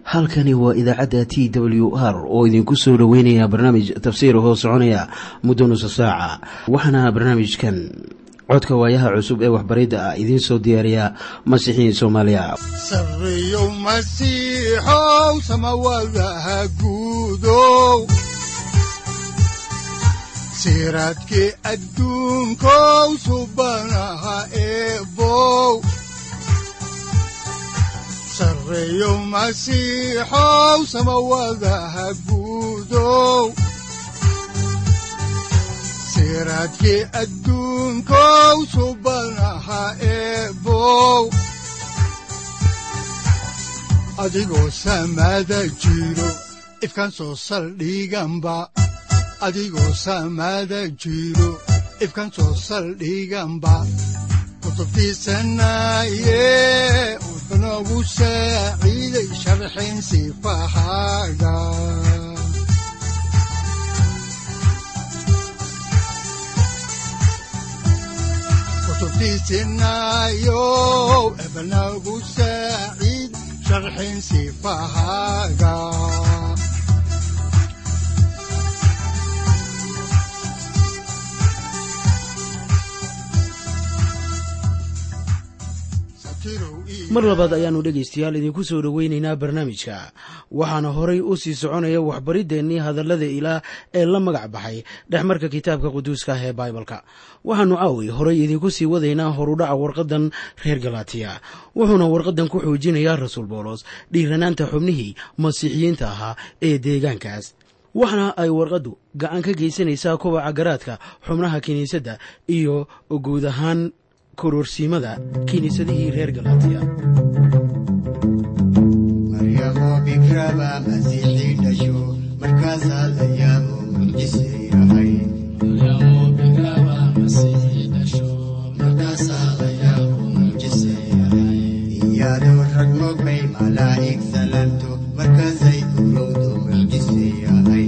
halkani waa idaacadda t w r oo idinku soo dhoweynaya barnaamij tafsiir hoo soconaya muddo nusa saaca waxaana barnaamijkan codka waayaha cusub ee waxbaridda ah idiin soo diyaariya masiixiin soomaaliya sareyow masiixow samawadaha guudow siraadkii adduunkow subanaha eebow sareyow masiixow samawadaha guudow siraadkii adduunkow subanaha eebow adigoo samada jiro ifkaan soo saldhiganba adigoo samada jiro ifkaan soo saldhiganba kutubtiisanaye wuxunogu saaciiday sharxin sifahaaga kutubtiisinayo ebnagu saaciid sharxin sifahaaga mar labaad ayaannu dhegaystayaal idinku soo dhoweynaynaa barnaamijka waxaana horay u sii soconaya waxbariddeenii hadallada ilaah ee la magac baxay dhexmarka kitaabka quduuska ah ee baibalka waxaannu caawi horay idinku sii wadaynaa horudhaca warqaddan reer galatiya wuxuuna warqaddan ku xoojinayaa rasuul boolos dhiiranaanta xubnihii masiixiyiinta ahaa ee deegaankaas waxaana ay warqaddu gacan ka geysanaysaa kubaca garaadka xubnaha kiniisadda iyo guud ahaan kororsiimada kiniisadihii reer galatiya maryamo bikraba masiixii dhasho markaasaa la yaabo mucjise yahay iyadoo rag mogbay malaa'ig salanto markaasay urowdo mucjise yahay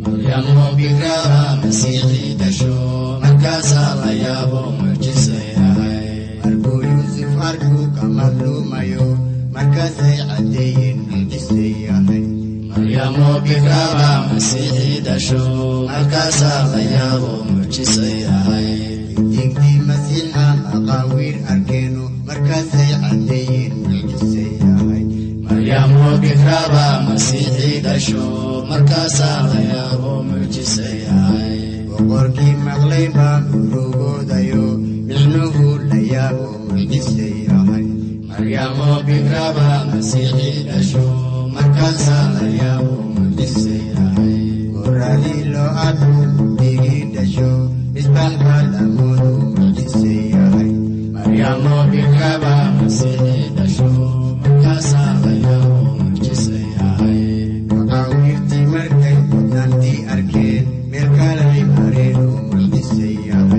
markuu yuusuf arkuu ka madluumayo markaasay caddeeyeen mucjise yahay digdii masiixa maqaawiir arkeeno markaasay caddeeyeen mucjise yahay boqorkii maqlay baa urugoodayo micnuhu la yaabo mucjise yahay goradii loo arku digii dhasho misbax baa lamoodu mucjise yahay maqaawiirtii markay mudnaantii arkeen meel kalay mareen oo mucjise yahay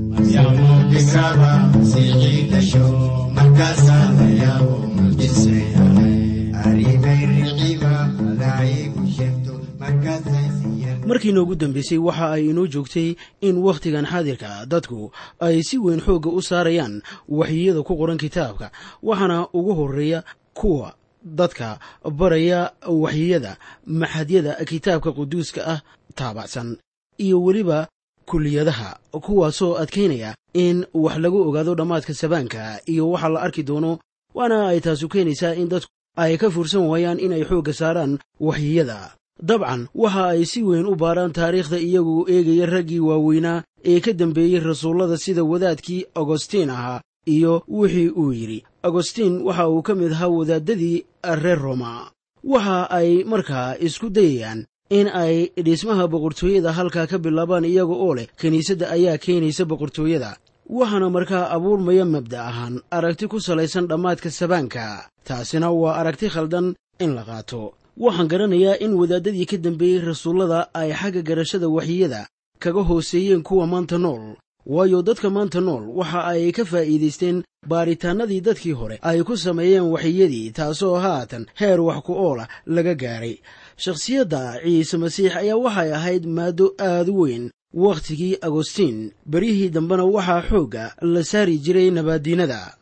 arrimay riciba malaa'igu sheegto markaasay siiyeen markiina ugu dambeysay waxa ay inoo joogtay in wakhtigan xaadirka dadku ay si weyn xoogga u saarayaan waxyiyada ku qoran kitaabka waxaana ugu horeeya kuwa dadka baraya waxyiyada maxadyada kitaabka quduuska ah taabacsan iyo weliba kuliyadaha kuwaasoo adkaynaya in wax lagu ogaado dhammaadka sabaanka iyo waxa la arki doono waana ay taasu keenaysaa in dadku ay ka fursan waayaan inay xoogga saaraan waxyiyada dabcan waxa ay si weyn u baaraan taariikhda iyagoo eegaya raggii waaweynaa ee ka dambeeyey rasuullada sida wadaadkii agostiin ahaa iyo wixii uu yidhi agostiin waxa uu ka mid ahaa wadaadadii reer roma waxa ay markaa isku dayayaan in ay dhismaha boqortooyada halkaa ka bilaabaan iyaga oo leh kiniisadda ayaa keenaysa boqortooyada waxaana markaa abuurmaya mabda ahaan aragti ku salaysan dhammaadka sabaanka taasina waa aragti khaldan in la qaato waxaan garanayaa in wadaadadii ka dambeeyey rasuullada ay xagga garashada waxyiyada kaga hooseeyeen kuwa maanta nool waayo dadka maanta nool waxa ay ka faa'iidaysteen baaritaannadii dadkii hore ay ku sameeyeen waxyiyadii taasoo haatan heer wax ku oola laga gaadhay shakhsiyadda ciise masiix ayaa waxay ahayd maaddo aad u weyn wakhtigii agostiin beryihii dambena waxaa xoogga la saari jiray nabaaddiinada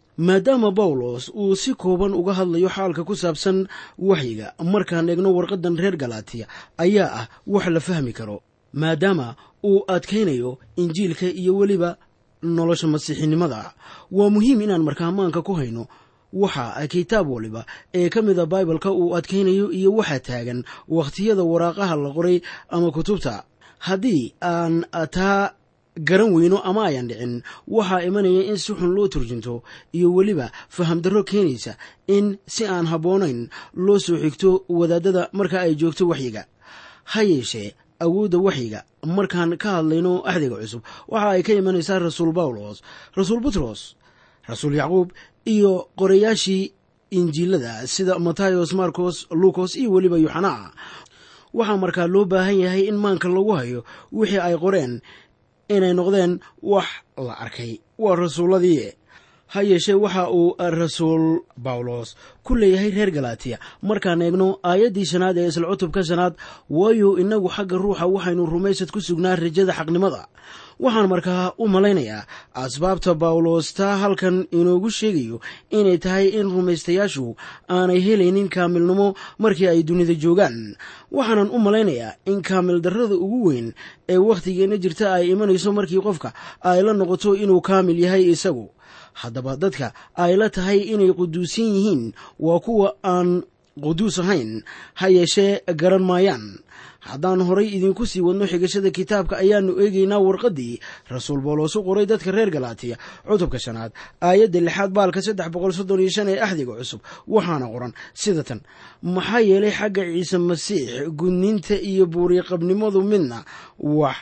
maadaama bawlos uu si kooban uga hadlayo xaalka ku saabsan waxyiga markaan eegno warqaddan reer galaatiya ayaa ah wax la fahmi karo maadaama uu adkaynayo injiilka iyo weliba nolosha masiixinimada waa muhiim inaan markaamaanka ku hayno waxa kitaab waliba ee ka mida baibalka uu adkaynayo iyo waxa taagan wakhtiyada waraaqaha la qoray ama kutubta haddii aan taa garan weyno ama ayan dhicin waxaa imanaya in si xun loo turjunto iyo weliba fahamdarro keenaysa in si aan habboonayn loo soo xigto wadaadada marka ay joogto waxyiga ha yeeshee awoodda waxyiga markaan ka hadlayno axdiga cusub waxa ay ka imanaysaa rasuul bawlos rasuul butros rasuul yacquub iyo qorayaashii injiilada sida matayos marcos lucos iyo weliba yuxanaa waxaa markaa loo baahan yahay in maanka lagu hayo wixii ay qoreen inay noqdeen wax la arkay waa rasuulladii ha yeeshee waxa uu rasuul bawlos ku leeyahay reer galaatiya markaan eegno aayaddii shanaad ee isla cutubka shanaad waayo innagu xagga ruuxa waxaynu rumaysad ku sugnaa rajada xaqnimada waxaan markaa u malaynayaa asbaabta bawlos taa halkan inoogu sheegayo inay tahay in rumaystayaashu aanay helaynin kaamilnimo markii ay dunida joogaan waxaanan u malaynayaa in kaamil darrada ugu weyn ee wakhtigeenna jirta ay imanayso markii qofka ay la noqoto inuu kaamil yahay isagu haddaba dadka ay la tahay inay quduusan yihiin waa kuwa aan quduus ahayn ha yeeshee garan maayaan haddaan horay idinku sii wadno xigashada kitaabka ayaannu eegaynaa warqaddii rasuul bawlos u qoray dadka reer galaatiya cutubka shanaad aayadda lixaad baalka saddex boqol soddon iyo shan ee axdiga cusub waxaana qoran sida tan maxaa yeelay xagga ciise masiix gudniinta iyo buuriqabnimadu midna wax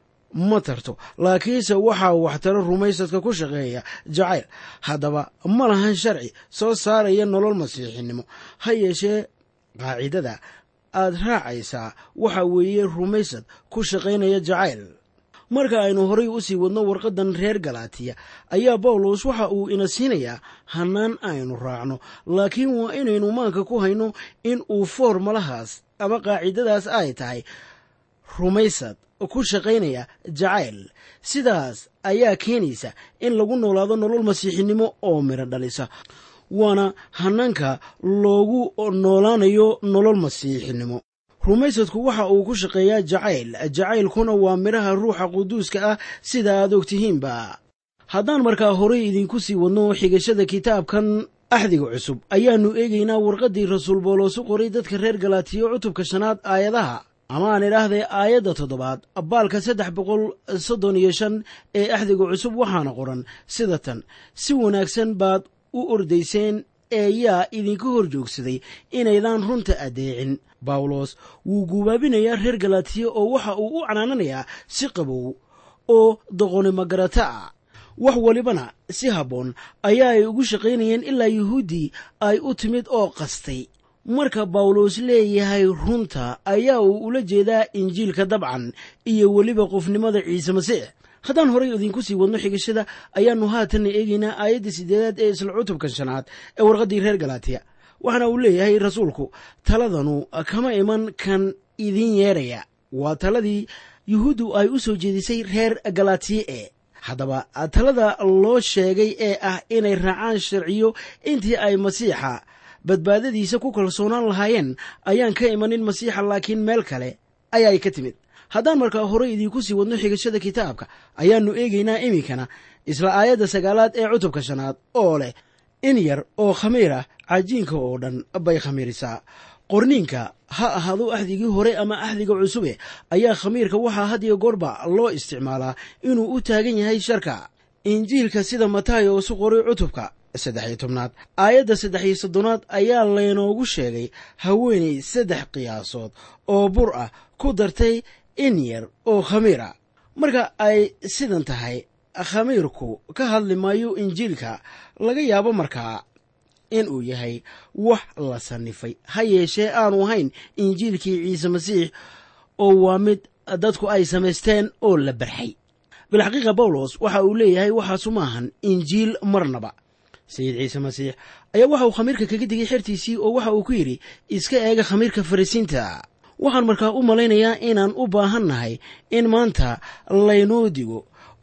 ma tarto laakiinse waxaa waxtaro rumaysadka ku shaqeeya jacayl haddaba ma lahan sharci soo saaraya nolol masiixinimo ha yeeshee qaacidada aad raacaysaa waxa weeye rumaysad ku shaqaynaya jacayl marka aynu horay u sii wadno warqaddan reer galaatiya ayaa bawlos waxa uu ina siinayaa hannaan aynu raacno laakiin waa inaynu maanka ku hayno in uu foormalahaas ama qaacidadaas ay tahay rumaysad ku shaqaynaya jacayl sidaas ayaa keenaysa in lagu noolaado nolol masiixinimo oo midho dhalisa waana hanaanka loogu noolaanayo nolol masiixinimo rumaysadku waxa uu ku shaqeeyaa jacayl jacaylkuna waa midhaha ruuxa quduuska ah sida aad ogtihiinba haddaan markaa horay idinku sii wadno xigashada kitaabkan axdiga cusub ayaannu eegaynaa warqaddii rasuul boolos u qoray dadka reer galaatiyo cutubka shanaad aayadaha ama aan idhaahdee aayadda toddobaad baalka saddex boqol soddon iyo shan ee axdiga cusub waxaana qoran sida tan si wanaagsan baad u ordayseen ee yaa idinka hor joogsaday inaydaan runta addeecin bawlos wuu guubaabinayaa reer galaatiya oo waxa uu u canaananayaa si qabow oo doqonimo garata ah wax walibana si habboon ayaa ay ugu shaqaynayeen ilaa yuhuuddii ay u timid oo qastay marka bawlos leeyahay runta ayaa uu ula jeedaa injiilka dabcan iyo weliba qofnimada ciise masiix haddaan horay idinku sii wadno xigashada ayaannu haatanna eegaynaa aayadda siddeedaad ee isla cutubkan shanaad ee warqaddii reer galaatiya waxaana uu leeyahay rasuulku taladanu kama iman kan idiin yeedhaya waa taladii yuhuuddu ay u soo jeedisay reer galaatiye ee haddaba talada loo sheegay ee ah inay raacaan sharciyo intii ay masiixa badbaadadiisa ku kalsoonaan lahaayeen ayaan ka imanin masiixa laakiin meel kale ayaay ka timid haddaan markaa horey idiinku sii wadno xigashada kitaabka ayaannu eegaynaa iminkana isla aayadda sagaalaad ee cutubka shanaad oo leh in yar oo khamiir ah cajiinka oo dhan bay khamiirisaa qorniinka ha ahaado axdigii hore ama axdiga cusube ayaa khamiirka waxaa had iyo goorba loo isticmaalaa inuu u taagan yahay sharka injiilka sida mataayo isu qoray cutubka saddex iyo tobnaad aayadda saddex iyo soddonaad ayaa laynoogu sheegay haweenay saddex qiyaasood oo bur ah ku dartay in yar oo khamiir ah marka ay sidan tahay khamiirku ka hadli maayo injiilka laga yaabo markaa in uu yahay wax la sannifay ha yeeshee aanu ahayn injiilkii ciise masiix oo waa mid dadku ay samaysteen oo la barxay bilxaqiiqa bawlos waxa uu leeyahay waxaasu maahan injiil marnaba sayid ciise masiix ayaa waxa uu khamiirka kaga digay xertiisii oo waxa uu ku yidhi iska eega khamiirka farisiinta waxaan markaa u malaynayaa inaan u baahan nahay in maanta laynoo digo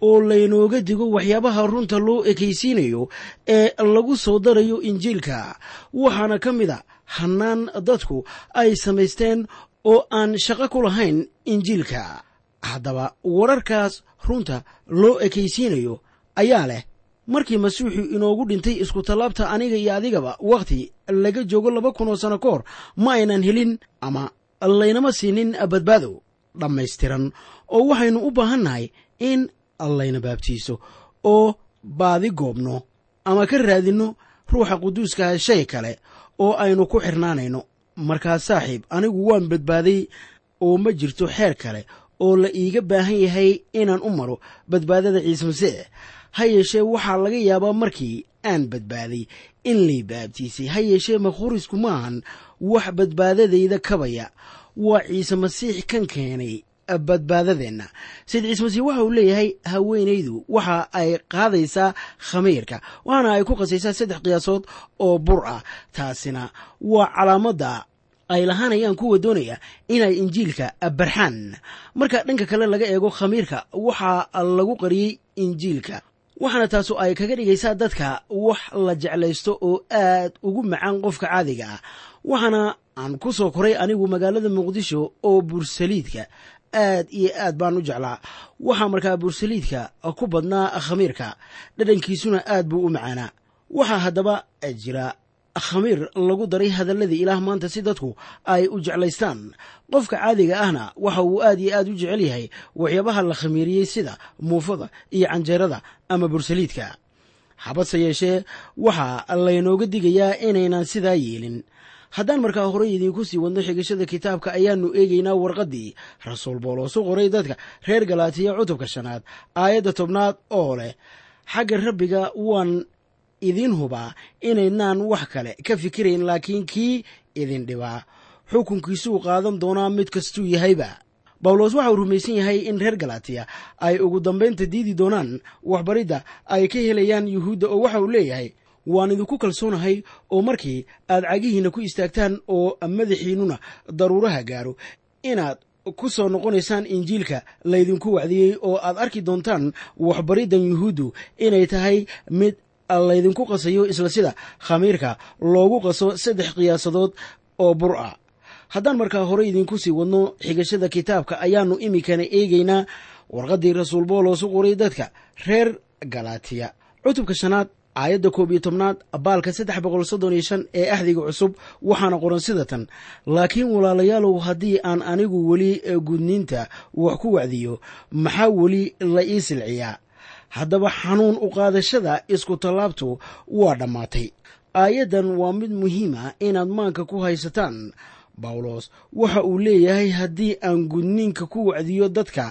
oo laynooga digo waxyaabaha runta loo ekaysiinayo ee lagu soo darayo injiilka waxaana ka mid a hannaan dadku ay samaysteen oo aan shaqo ku lahayn injiilka haddaba wararkaas runta loo ekaysiinayo ayaa leh markii masiixu inoogu dhintay iskutallaabta aniga iyo adigaba wakhti laga joogo laba kun oo sano ka hor ma aynan helin ama laynama siinin badbaado dhammaystiran oo waxaynu u baahannahay in layna baabtiiso oo baadi goobno ama ka raadinno ruuxa quduuskaha shay kale oo aynu ku xirnaanayno markaas saaxiib anigu waan badbaaday oo ma jirto xeer kale oo la iiga baahan yahay inaan u maro badbaadada ciise masiix ha yeeshee waxaa laga yaabaa markii aan badbaaday in lay baabtiisay ha yeeshee makhurisku maahan wax badbaadadayda kabaya waa ciise masiix kan keenay badbaadadeenna sayid ciise masiix waxa uu leeyahay haweenaydu waxa ay qaadaysaa khamiirka waxaana ay ku qasaysaa saddex qiyaasood oo bur ah taasina waa calaamadda ay lahaanayaan kuwa doonaya inay injiilka barxaan marka dhanka kale laga eego khamiirka waxaa lagu qariyey injiilka waxaana taasu ay kaga dhigaysaa dadka wax la jeclaysto oo aad ugu macaan qofka caadiga ah waxaana aan ku soo koray anigu magaalada muqdisho oo bursaliidka aad iyo aad baan u jeclaa waxaa markaa bursaliidka ku badnaa khamiirka dhadhankiisuna aad buu u macaanaa waxaa haddaba jira khamiir lagu daray hadalladii ilaah maanta si dadku ay u jeclaystaan qofka caadiga ahna waxa uu aad iyo aad u jecel yahay waxyaabaha la khamiiriyey sida muufada iyo canjeerada ama bursaliidka habase yeeshee waxaa laynooga digayaa inaynan sidaa yeelin haddaan markaa horey idiinku sii wadno xigashada kitaabka ayaannu eegaynaa warqaddii rasuul boolos u qoray dadka reer galaatiya cutubka shanaad aayadda tobnaad oo leh xagga rabbiga waan idiin hubaa inaynaan wax kale ka fikirayn laakiin kii idin dhibaa xukunkiisuu qaadan doonaa mid kastuu yahayba bawlos waxa uu rumaysan yahay in reer galatiya ay ugu dambaynta diidi doonaan waxbaridda ay ka helayaan yuhuudda oo waxa uu leeyahay waan idinku kalsoonahay oo markii aad cagihiinna ku istaagtaan oo madaxiinnuna daruuraha gaaro inaad ku soo noqonaysaan injiilka laydinku wacdiyey oo aad arki doontaan waxbariddan yuhuuddu inay tahay mid laydinku qasayo isla sida khamiirka loogu qaso saddex qiyaasadood oo bur ah haddaan markaa hore idinku sii wadno xigashada kitaabka ayaannu iminkana eegaynaa warqaddii rasuul boolos u qoray dadka reer galatiya cutubka shanaad aayadda koob iyo tobnaad baalka saddex boqol soddon iyo shan ee axdiga cusub waxaana qoran sida tan laakiin walaalayaalow haddii aan anigu weli gudniinta wax ku wacdiyo maxaa weli la ii silciyaa haddaba xanuun u qaadashada isku tallaabtu waa dhammaatay aayaddan waa mid muhiima inaad maanka ku haysataan bawlos waxa uu leeyahay haddii aan gudniinka ku wacdiyo dadka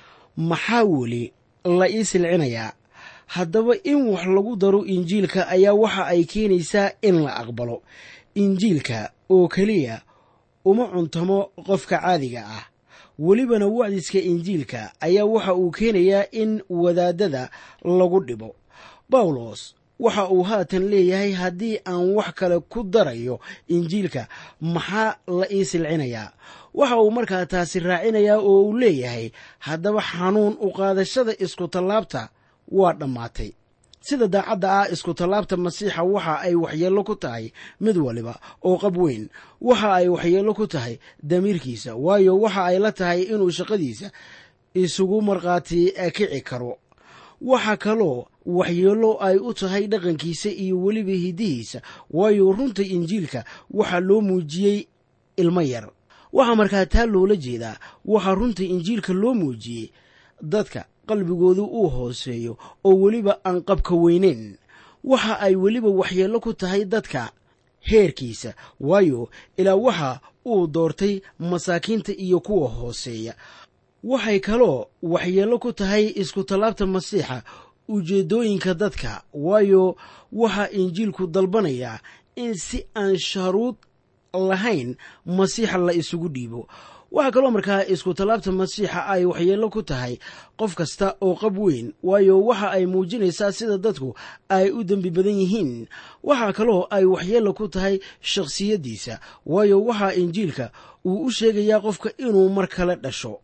maxaa weli la ii silcinayaa haddaba in wax lagu daro injiilka ayaa waxa ay keenaysaa in la aqbalo injiilka oo keliya uma cuntamo qofka caadiga ah welibana wacdiska injiilka ayaa waxa uu keenayaa in wadaadada lagu dhibo bawlos waxa uu haatan leeyahay haddii aan wax kale ku darayo injiilka maxaa la ii silcinayaa waxa uu markaa taasi raacinayaa oo uu leeyahay haddaba xanuun u qaadashada isku tallaabta waa dhammaatay sida daacadda ah isku tallaabta masiixa waxa ay waxyeello ku tahay mid waliba oo qab weyn waxa ay waxyeello ku tahay damiirkiisa waayo waxa ay la tahay inuu shaqadiisa isugu markhaati kici karo waxa kaloo waxyeello ay u tahay dhaqankiisa iyo weliba hiddihiisa waayo runta injiilka waxaa loo muujiyey ilmo yar waxaa markaa taa loola jeedaa waxaa runta injiilka loo muujiyey dadka qalbigoodu uu hooseeyo oo weliba aan qabka weyneyn waxa ay weliba waxyeello ku tahay dadka heerkiisa waayo ilaa waxa uu doortay masaakiinta iyo kuwa hooseeya waxay kaloo waxyeello ku tahay isku tallaabta masiixa ujeeddooyinka dadka waayo waxaa injiilku dalbanayaa in si aan sharuud lahayn masiixa la isugu dhiibo waxaa kaloo markaa isku tallaabta masiixa ay waxyeello ku tahay qof kasta oo qab weyn waayo waxa ay muujinaysaa sida dadku ay u dembi badan yihiin waxaa kaloo ay waxyeello ku tahay shakhsiyaddiisa waayo waxaa injiilka uu u sheegayaa qofka inuu mar kale dhasho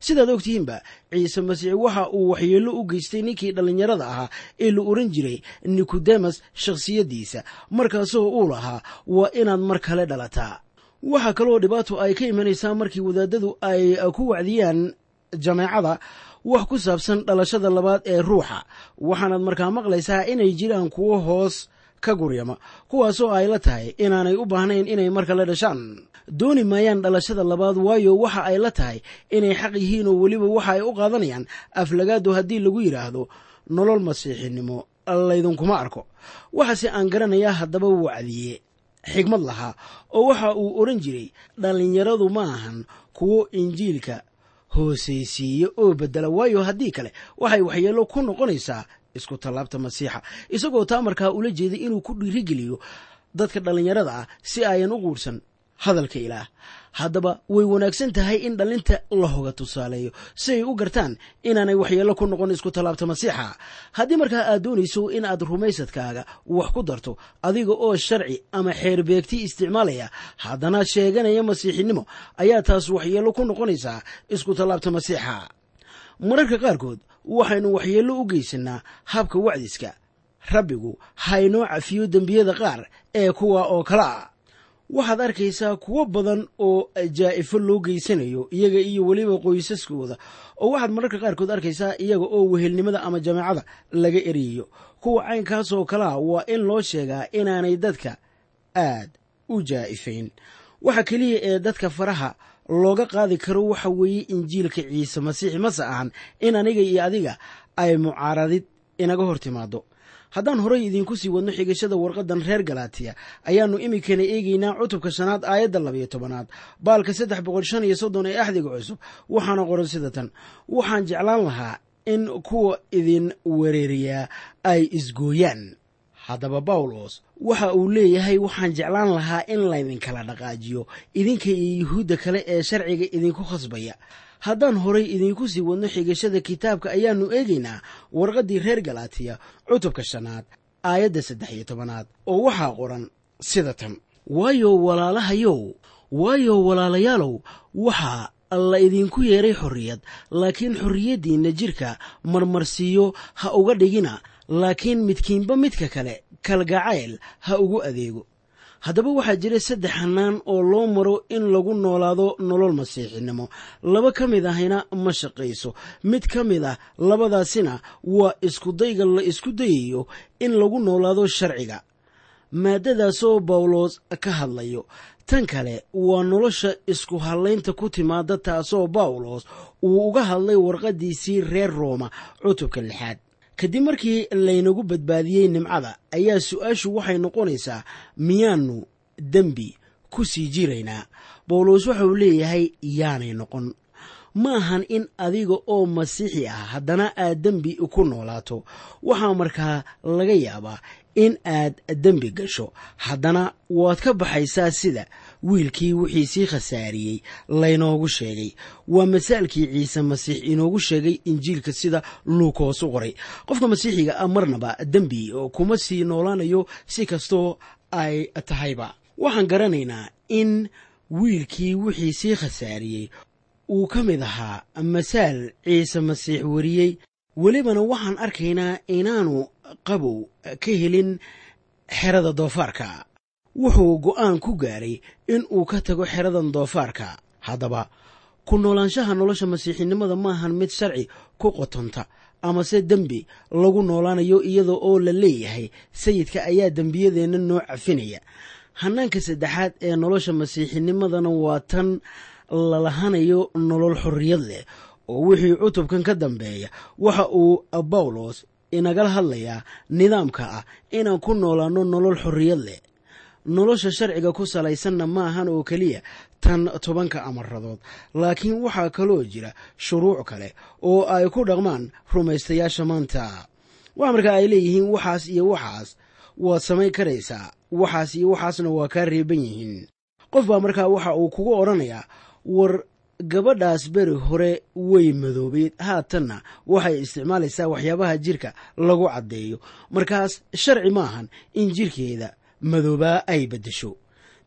sidaad ogtihiinba ciise masiix waxa uu waxyeello u geystay ninkii dhallinyarada ahaa ee la oran jiray nikodemas shakhsiyaddiisa markaasoo uu lahaa waa inaad mar kale dhalataa waxaa kaloo dhibaato ay ka imanaysaa markii wadaadadu ay ku wacdiyaan jameecada wax ku saabsan dhalashada labaad ee ruuxa waxaanaad markaa maqlaysaa inay jiraan kuwo hoos ka guryama kuwaasoo ay la tahay inaanay u baahnayn inay mar kale dhashaan dooni maayaan dhalashada labaad waayo waxa ay la tahay inay xaq yihiin oo weliba waxa ay u qaadanayaan aflagaado haddii lagu yidhaahdo nolol masiixinimo laydinkuma arko waxaase aan garanayaa haddaba wacdiye xigmad lahaa oo waxa uu odhan jiray dhallinyaradu ma ahan kuwo injiilka hoosaysiiya oo bedela waayo haddii kale waxay waxyeello ku noqonaysaa isku tallaabta masiixa isagoo taa markaa ula jeeday inuu ku dhiirigeliyo dadka dhallinyarada ah si ayan u quursan hadalka ilaah haddaba way wanaagsan tahay in dhallinta la hoga tusaaleeyo si ay u gartaan inaanay waxyeello ku noqon isku tallaabta masiixa haddii markaa aad doonayso in aad rumaysadkaaga wax ku darto adiga oo sharci ama xeerbeegti isticmaalaya haddana sheeganaya masiixinimo ayaa taas waxyeello ku noqonaysaa isku tallaabta masiixa mararka qaarkood waxaynu waxyeello u geysanaa habka wacdiska rabbigu haynoo cafiyo dembiyada qaar ee kuwa oo kale ah waxaad arkaysaa kuwo badan oo jaa'ifo loo geysanayo iyaga iyo weliba qoysaskooda oo waxaad mararka qaarkood arkaysaa iyaga oo wehelnimada ama jameecada laga eryayo kuwa caynkaasoo kalea waa in loo sheegaa inaanay dadka aad u jaa'ifayn waxa keliya ee dadka faraha looga qaadi karo waxa weeye injiilka ciise masiix mase ahan in aniga iyo adiga ay mucaaradid inaga hor timaado haddaan horay idiinku sii wadno xigashada warqadan reer galaatiya ayaannu iminkana eegaynaa cutubka shanaad aayadda labayo tobanaad baalka saddex boqol shan iyo soddon ee axdiga cusub waxaana qoran sida tan waxaan jeclaan lahaa in kuwa idin wereeriyaa ay isgooyaan haddaba bawlos waxa uu leeyahay waxaan jeclaan lahaa in laydinkala dhaqaajiyo idinka iyo yuhuudda kale ee sharciga idinku khasbaya haddaan horay idiinku sii wadno xigashada kitaabka ayaannu eegaynaa warqaddii reer galaatiya cutubka shanaad aayadda saddex iyo tobanaad oo waxaa qoran sida tan waayo walaalahayow waayo walaalayaalow waxaa la idinku yeeray xorriyad laakiin xorriyaddiinna jidhka marmarsiiyo ha uga dhigina laakiin midkiinba midka kale kalgacayl ha ugu adeego haddaba waxaa jira saddex hannaan oo loo maro in lagu noolaado nolol masiixinimo laba ka mid ahina ma shaqayso mid ka mid ah labadaasina waa iskudayga la isku dayayo in lagu noolaado sharciga maaddadaasoo bawlos ka hadlayo tan kale waa nolosha isku hallaynta ku timaada taasoo bawlos uu uga hadlay warqaddiisii reer rooma cutubka lixaad kadib markii laynagu badbaadiyey nimcada ayaa su-aashu waxay noqonaysaa miyaannu dembi ku sii jiraynaa bawlos waxauu leeyahay yaanay noqon ma ahan in adiga oo masiixi ah haddana aad dembi ku noolaato waxaa markaa laga yaabaa in aad dembi gasho haddana waad ka baxaysaa sida wiilkii wixii sii khasaariyey laynoogu sheegay waa masaalkii ciise masiix inoogu sheegay injiilka sida luukoos u qoray qofka masiixiga ah marnaba dembi kuma sii noolaanayo si kastoo ay tahayba waxaan garanaynaa in wiilkii wixii sii khasaariyey uu ka mid ahaa masaal ciise masiix wariyey welibana waxaan arkaynaa inaanu qabow ka helin xerada doofaarka wuxuu go'aan ku gaaray in uu ka tago xeradan doofaarka haddaba ku noolaanshaha nolosha masiixinimada maahan mid sharci ku qotonta amase dembi lagu noolaanayo iyada oo la leeyahay sayidka ayaa dembiyadeenna noo cafinaya hanaanka saddexaad ee nolosha masiixinimadana waa tan lalahanayo nolol xorriyad leh oo wixii cutubkan ka dambeeya waxa uu bawlos inagala hadlayaa nidaamka ah inaan ku noolaanno nolol xorriyad leh nolosha sharciga ku salaysanna ma ahan oo keliya tan tobanka amaradood laakiin waxaa kaloo jira shuruuc kale oo ay ku dhaqmaan rumaystayaasha maanta waxa markaa ay leeyihiin waxaas iyo waxaas waad samayn karaysaa waxaas iyo waxaasna waa kaa reeban yihiin qof baa markaa waxa uu kugu odhanayaa war gabadhaas beri hore way madoobeed haatanna waxay isticmaalaysaa waxyaabaha jirka lagu caddeeyo markaas sharci maahan in jirkeeda madoobaa ay beddesho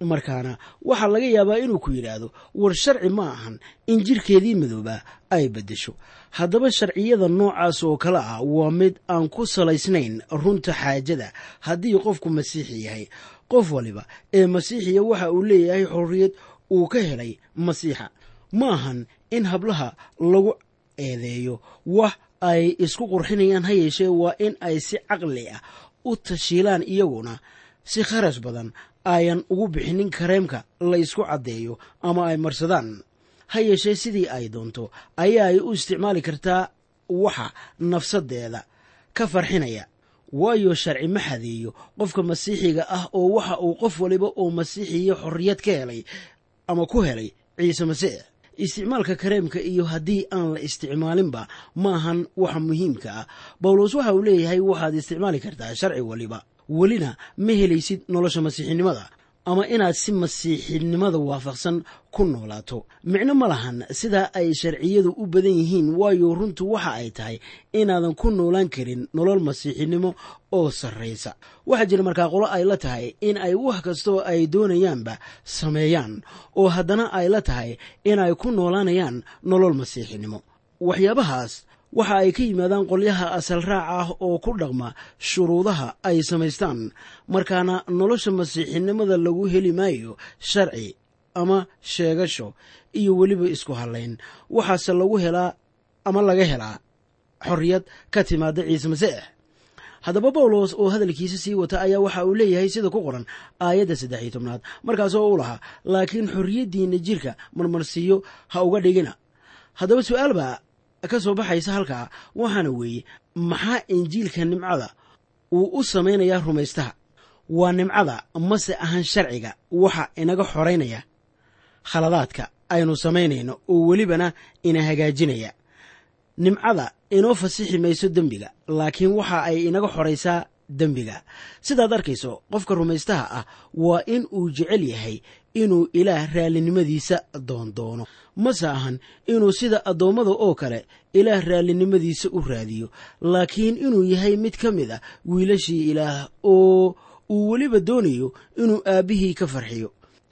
markaana waxaa laga yaabaa inuu ku yidhaahdo war sharci ma ahan in jirkeedii madoobaa ay beddesho haddaba sharciyada noocaas oo kale ah waa mid aan ku salaysnayn runta xaajada haddii qofku masiixi yahay qof waliba ee masiixiya waxa uu leeyahay xorriyad uu ka helay masiixa ma ahan in hablaha lagu eedeeyo wax ay isku qurxinayaan ha yeeshee waa in ay si caqli ah u tashiilaan iyaguna si kharash badan ayan ugu bixinin kareemka la ysku caddeeyo ama ay marsadaan ha yeeshee sidii ay doonto ayaa ay u isticmaali kartaa waxa nafsadeeda ka farxinaya waayo sharci ma xadeeyo qofka masiixiga ah oo waxa uu qof waliba oo masiixiya xorriyad ka helay ama ku helay ciise masiix isticmaalka kareemka iyo haddii aan la isticmaalinba ma ahan waxa muhiimka ah bawlos waxa uu leeyahay waxaad isticmaali kartaa sharci waliba welina ma helaysid nolosha masiixinimada ama inaad si masiixinimada waafaqsan ku noolaato micno ma lahan sidaa ay sharciyadu u badan yihiin waayo runtu waxa ay tahay inaadan ku noolaan karin nolol masiixinimo oo sarraysa waxaa jira markaa qolo ay la tahay in ay wax kastoo ay doonayaanba sameeyaan oo haddana ay la tahay in ay ku noolaanayaan nolol masiixinimo waxyaabahaas waxa ay ka yimaadaan qolyaha asal raac ah oo ku dhaqma shuruudaha ay samaystaan markaana nolosha masiixinimada lagu heli maayo sharci ama sheegasho iyo weliba isku hallayn waxaase lagu helaa ama laga helaa xorriyad ka timaada ciise masiix haddaba bawlos oo hadalkiisa sii wata ayaa waxa uu leeyahay sida ku qoran aayadda saddex iyo tobnaad markaasoo u lahaa laakiin xorriyaddiinna jirka marmarsiiyo ha uga dhigina haddaba su-aal baa ka soo baxaysa halkaa waxaana weeye maxaa injiilka nimcada uu u samaynayaa rumaystaha waa nimcada mase ahan sharciga waxa inaga xoraynaya khaladaadka aynu samaynayno oo welibana ina hagaajinaya nimcada inoo fasixi mayso dembiga laakiin waxa ay inaga xoraysaa dembiga sidaad arkayso qofka rumaystaha ah waa in uu jecel yahay inuu ilaah raallinimadiisa doondoono mase ahan inuu sida addoommada oo kale ilaah raallinimadiisa u raadiyo laakiin inuu yahay mid ka mid a wiilashii ilaah oo uu weliba doonayo inuu aabbihii ka farxiyo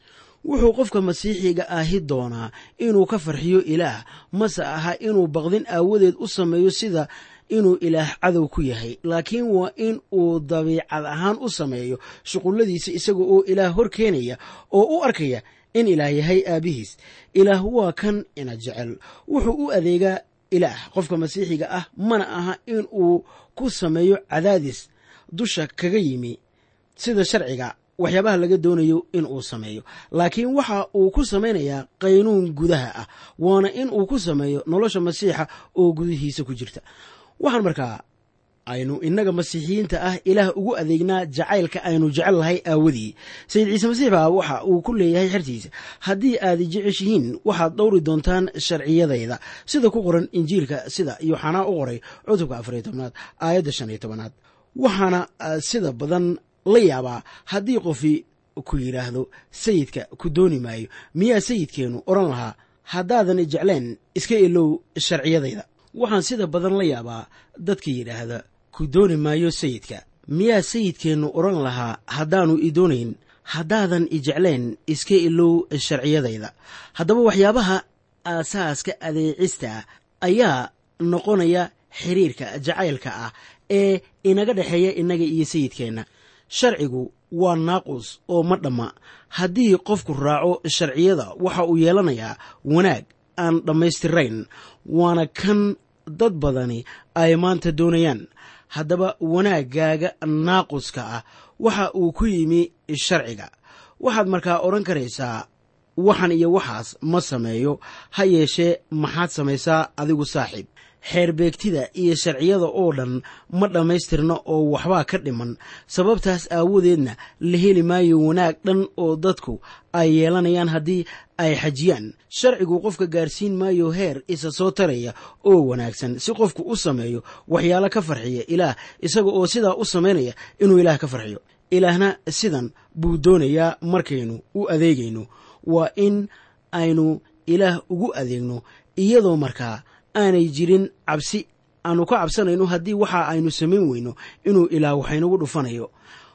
wuxuu qofka masiixiga ahi doonaa inuu ka farxiyo ilaah mase aha inuu baqdin aawadeed u sameeyo sida inuu ilaah cadow ku yahay laakiin waa in uu dabiicad ahaan u sameeyo shuqulladiisa isaga oo ilaah hor keenaya oo u arkaya in ilaah yahay aabbihiis ilaah waa kan ina jecel wuxuu u adeegaa ilaah qofka masiixiga ah mana aha in uu ku sameeyo cadaadis dusha kaga yimi sida sharciga waxyaabaha laga doonayo in uu sameeyo laakiin waxa uu ku samaynayaa qaynuun gudaha ah waana in uu ku sameeyo nolosha masiixa oo gudihiisa ku jirta waxaan markaa aynu innaga masiixiyiinta ah ilaah ugu adeegnaa jacaylka aynu jecel lahay aawadii sayid ciise masiix baa waxa uu ku leeyahay xertiisa haddii aad jeceshihiin waxaad dhowri doontaan sharciyadayda sida ku qoran injiilka sida yooxanaa u qoray cutubka afariyo tobnaad aayadda shan iyo tobanaad waxaana sida badan la yaabaa haddii qofi ku yidhaahdo sayidka ku dooni maayo miyaa sayidkeennu odhan lahaa haddaadan jecleen iska ilow sharciyadayda waxaan sida badan la yaabaa dadka yidhaahda ku dooni maayo sayidka miyaa sayidkeennu odhan lahaa haddaannu i doonayn haddaadan i jecleen iska ilow sharciyadayda haddaba waxyaabaha aasaaska adeecista ayaa noqonaya xiriirka jacaylka ah ee inaga dhexeeya innaga iyo sayidkeenna sharcigu waa naaqus oo ma dhamma haddii qofku raaco sharciyada waxa uu yeelanayaa wanaag aan dhammaystirayn waana kan dad badani ay maanta doonayaan haddaba wanaaggaaga naaquska ah waxa uu ku yimi sharciga waxaad markaa odhan karaysaa waxan iyo waxaas ma sameeyo ha yeeshee maxaad samaysaa adigu saaxiib xeerbeegtida iyo sharciyada oo dhan ma dhammaystirna oo waxbaa ka dhiman sababtaas aawadeedna la heli maayo wanaag dhan oo dadku ay yeelanayaan haddii ay xajiyaan sharcigu qofka gaarsiin maayo heer isa soo taraya oo wanaagsan si qofku u sameeyo waxyaalo ka farxiya ilaah isaga oo sidaa u samaynaya inuu ilaah ka farxiyo ilaahna sidan buu doonayaa markaynu u adeegayno waa in aynu ilaah ugu adeegno iyadoo markaa aanay jirin cabsi aanu ka cabsanayno haddii waxa aynu samayn weyno inuu ilaah waxaynagu dhufanayo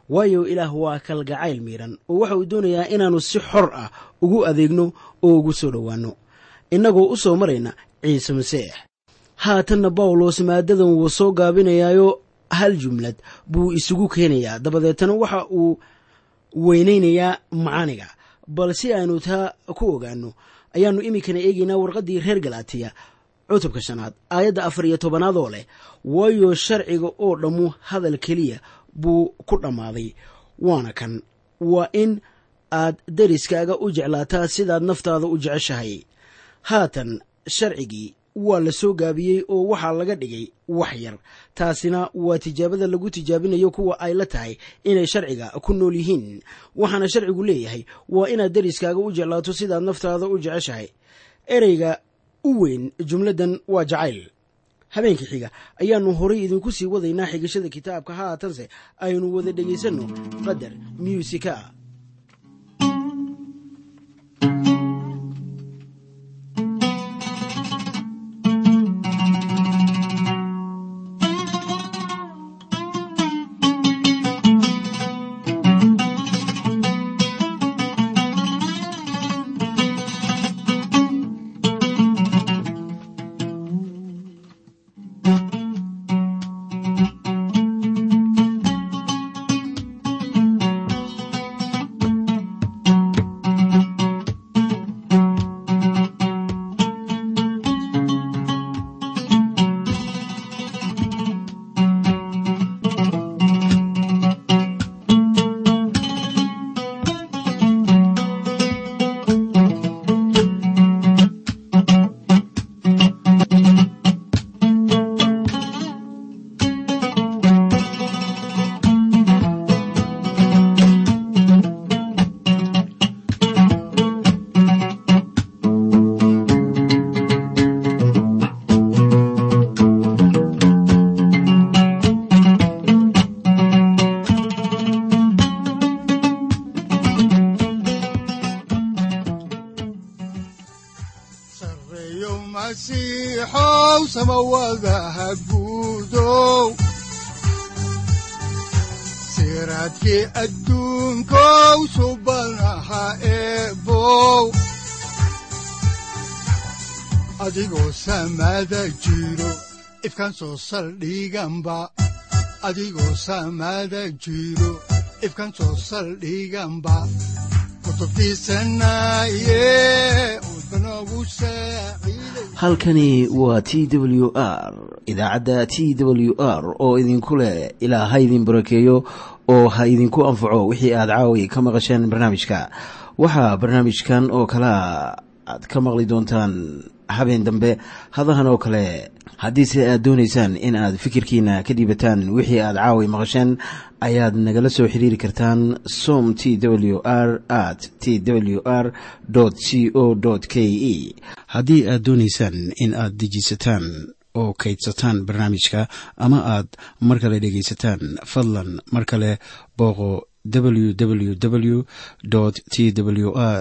waayo ilaah waa kalgacayl miidhan oo waxa uu doonayaa inaannu si xor ah ugu adeegno oo ugu soo dhowaanno innagoo u soo marayna ciise masiix haatanna bawlos maadadan wuu soo gaabinayaayo hal jumlad buu isugu keenayaa dabadeetana waxa uu weynaynayaa macaaniga bal si aanu taa ku ogaanno ayaannu iminkana eegaynaa warqaddii reer galaatiya cutubka shanaad aayadda afar iyo tobanaad oo leh waayo sharciga oo dhammu hadal keliya buu ku dhammaaday waana kan waa in aad deriskaaga u jeclaataa sidaad naftaada u jeceshahay haatan sharcigii waa la soo gaabiyey oo waxaa laga dhigay wax yar taasina waa tijaabada lagu tijaabinayo kuwa ay la tahay inay sharciga ku nool yihiin waxaana sharcigu leeyahay waa inaad deriskaaga u jeclaato sidaad naftaada u jeceshahay ereyga u weyn jumladdan waa jacayl habeenkii xiga ayaannu horay idinku sii wadaynaa xigashada kitaabka haatanse aynu wada dhegaysanno qadar muusika sareeyo masiixow samawadaha guudow siraadkii adduunkow subanaha eebow adigoo samada jiro ifkaan soo saldhiganba adigoo samada jiro ifkaan soo saldhiganba halkani waa t w r idaacadda t w r oo idinku leh ilaa ha idin barakeeyo oo ha idinku anfaco wixii aad caawi ka maqasheen barnaamijka waxaa barnaamijkan oo kalea aad ka maqli doontaan habeen dambe hadahan oo kale haddiise aad doonaysaan in aad fikirkiina ka dhiibataan wixii aad caawi maqasheen ayaad nagala soo xiriiri kartaan som t w r at t w r c o k e haddii aad doonaysaan in aad dejiisataan oo kaydsataan barnaamijka ama aad mar kale dhegaysataan fadlan mar kale booqo www t w r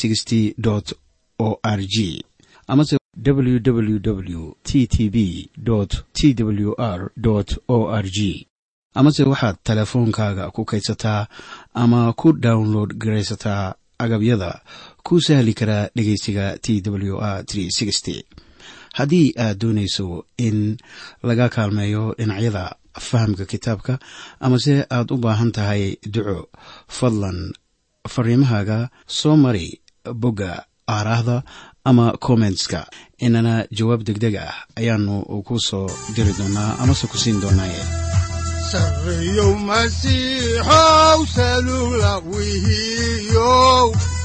o r g amase www t t b t w r o r g amase waxaad teleefoonkaaga ku kaydsataa ama ku download garaysataa agabyada ku sahli karaa dhegeysiga t w r haddii aad doonayso in laga kaalmeeyo dhinacyada fahamka kitaabka amase aad u baahan tahay duco fadlan fariimahaaga soo mari bogga aaraahda ama kommentska inana jawaab degdeg ah ayaanu ku soo diri doonaa amase ku siin doonaaye sareeyow masiixow salula wihiyow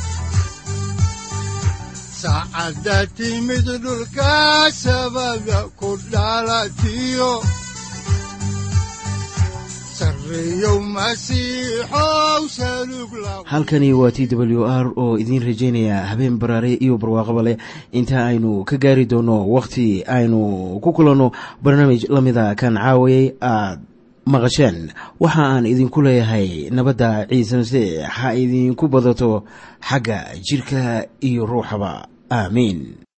saacadda timid dhulka sabada ku dhalatiyo sareeyow masiixow salug la halkani waa t w r oo idiin rajaynaya habeen baraare iyo barwaaqaba leh inta aynu ka gaari doono wakhti aynu ku kulanno barnaamij la mida kan caawayay aad maqasheen waxa aan idinku leeyahay nabadda ciise masiix ha idinku badato xagga jirka iyo ruuxaba aamiin